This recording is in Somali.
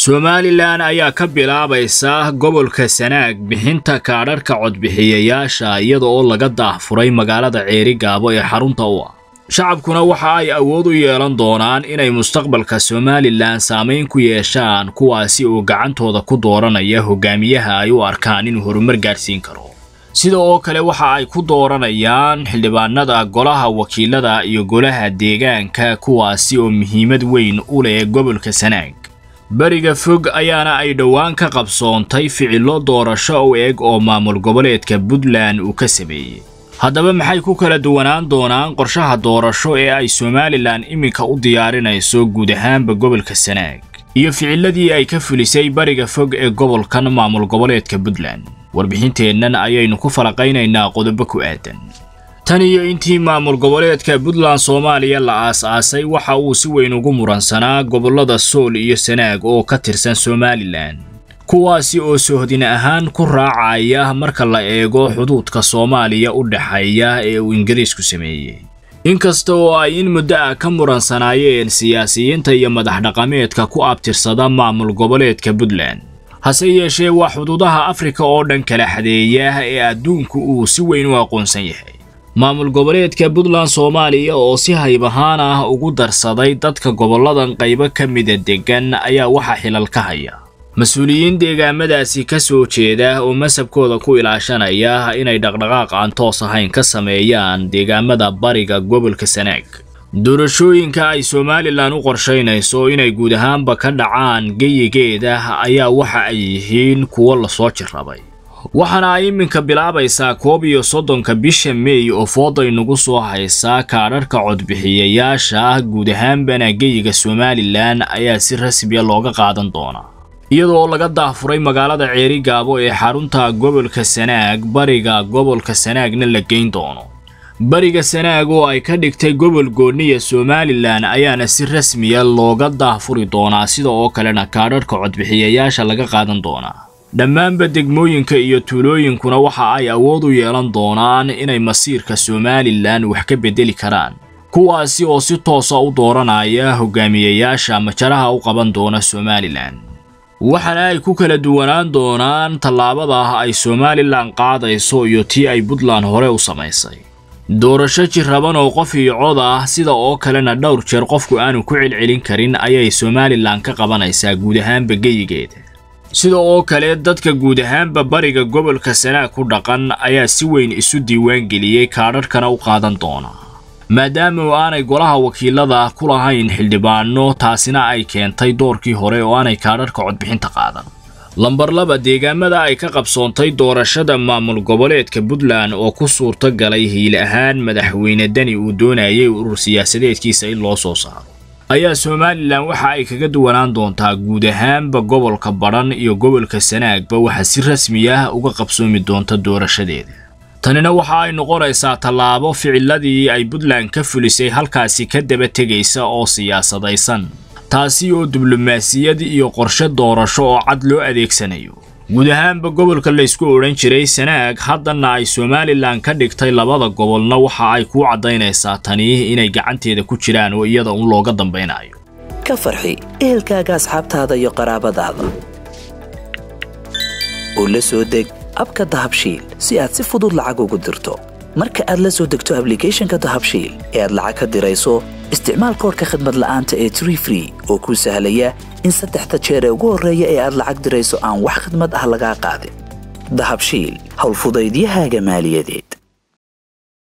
somalilan ayaa ka bilaabaysa gobolka sanaag bixinta kaadharhka codbixiyayaasha iyada oo laga daahfuray magaalada ceerigaabo ee xarunta u ah shacabkuna waxa ay awood u yeelan doonaan inay mustaqbalka somalilan saamayn ku yeeshaan kuwaasi oo gacantooda ku dooranaya hogaamiyaha ay u arkaan inuu horumar gaadhsiin karo sida oo kale waxa ay ku dooranayaan xildhibaanada golaha wakiilada iyo golaha deegaanka kuwaasi oo muhiimad weyn u leh gobolka sanaag beriga fog ayaana ay dhowaan ka qabsoontay ficillo doorasho u eg oo maamul goboleedka puntland uu ka sameeyey haddaba maxay ku kala duwanaan doonaan qorshaha doorasho ee ay somalilan iminka u diyaarinayso guud ahaanba gobolka sanaag iyo ficiladii ay ka fulisay bariga fog ee gobolkan maamul goboleedka puntland warbixinteennan ayaynu ku falaqaynaynaa qodobo ku aadan tan iyo intii maamul goboleedka puntland soomaaliya la aas-aasay waxa uu si weyn ugu muransanaa gobollada sool iyo sanaag oo ka tirsan somalilan kuwaasi oo sohdin ahaan ku raacaya marka la eego xuduudka soomaaliya u dhexeeya ee uu ingiriisku sameeyey inkasta oo ay in muddo ah ka muransanaayeen siyaasiyiinta iyo madax dhaqameedka ku abtirsada maamul goboleedka puntland hase yeeshee waa xuduudaha afrika oo dhan kala xadeeya ee adduunku uu si weyn u aqoonsan yahay maamul goboleedka puntland soomaaliya oo si hayb ahaan ah ugu darsaday dadka gobolladan qaybo ka mida deggan ayaa waxaa xilal ka haya mas-uuliyiin deegaamadaasi ka soo jeeda oo masabkooda ku ilaashanaya inay dhaqdhaqaaq aan toos ahayn ka sameeyaan deegaamada bariga gobolka sanaag doorashooyinka ay somalilan u qorshaynayso inay guud ahaanba ka dhacaan geyigeeda ayaa waxa ay yihiin kuwo lasoo jirrabay waxaana ay iminka bilaabaysaa koob iyo soddonka bisha meey oo fooday nagu soo haysaa kaadharhka codbixiyayaasha guud ahaanbana geyiga somalilan ayaa si rasmiya looga qaadan doonaa iyadoo laga daahfuray magaalada ceerigaabo ee xarunta gobolka sanaag bariga gobolka sanaagna la geyn doono bariga sanaag oo ay ka dhigtay gobol gooniya somalilan ayaana si rasmiya looga daahfuri doonaa sida oo kalena kaadharhka codbixiyayaasha laga qaadan doonaa dhammaanba degmooyinka iyo tuulooyinkuna waxa ay awood u yeelan doonaan inay masiirka somalilan wax ka beddeli karaan kuwaasi oo si toosa u dooranaya hogaamiyayaasha majaraha u qaban doona somalilan waxaana ay ku kala duwanaan doonaan tallaabada ay somalilan qaadayso iyo tii ay puntland hore u samaysay doorasho jiraban oo qof iyo cod ah sida oo kalena dhowr jeer qofku aanu ku celcelin karin ayay somalilan ka qabanaysaa guud ahaanba geyigeeda sida oo kale dadka guud ahaanba bariga gobolka sanaag ku dhaqan ayaa si weyn isu diiwaangeliyey kaadharhkana u qaadan doona maadaama oo aanay golaha wakiilada ku lahayn xildhibaano taasina ay keentay doorkii hore oo aanay kaadharhka codbixinta qaadan lambar laba deegaamada ay ka qabsoontay doorashada maamul goboleedka puntland oo ku suurto galay hiil ahaan madaxweyne dani uu doonayay urur siyaasadeedkiisa in loo soo saaro ayaa somalilan waxa ay kaga duwanaan doontaa guud ahaanba gobolka badhan iyo gobolka sanaagba waxa si rasmi ah uga qabsoomi doonta doorashadeeda tanina waxa ay noqonaysaa tallaabo ficiladii ay puntland ka fulisay halkaasi ka daba tegaysa oo siyaasadaysan taasi oo diblomaasiyad iyo qorshe doorasho oo cad loo adeegsanayo guud ahaanba gobolka laysku odhan jiray sanaag haddana ay somalilan ka dhigtay labada gobolna waxa ay kuu caddaynaysaa tani inay gacanteeda ku jiraan oo iyada un looga dambaynayo ka farxi ehelkaaga asxaabtaada iyo qaraabadaada oo la soo deg abka dahabshiil si aad si fudud lacag ugu dirto marka aad la soo degto ablicathonka dahabshiil ee aad lacag ka dirayso isticmaal koorka khadmad la'aanta ee tree free oo kuu sahlaya in saddexda jeer ee ugu horreeya ee aad lacag dirayso aan wax khadmad ah lagaa qaadin dahabshiil howlfudaydiyahaaga maaliyadeed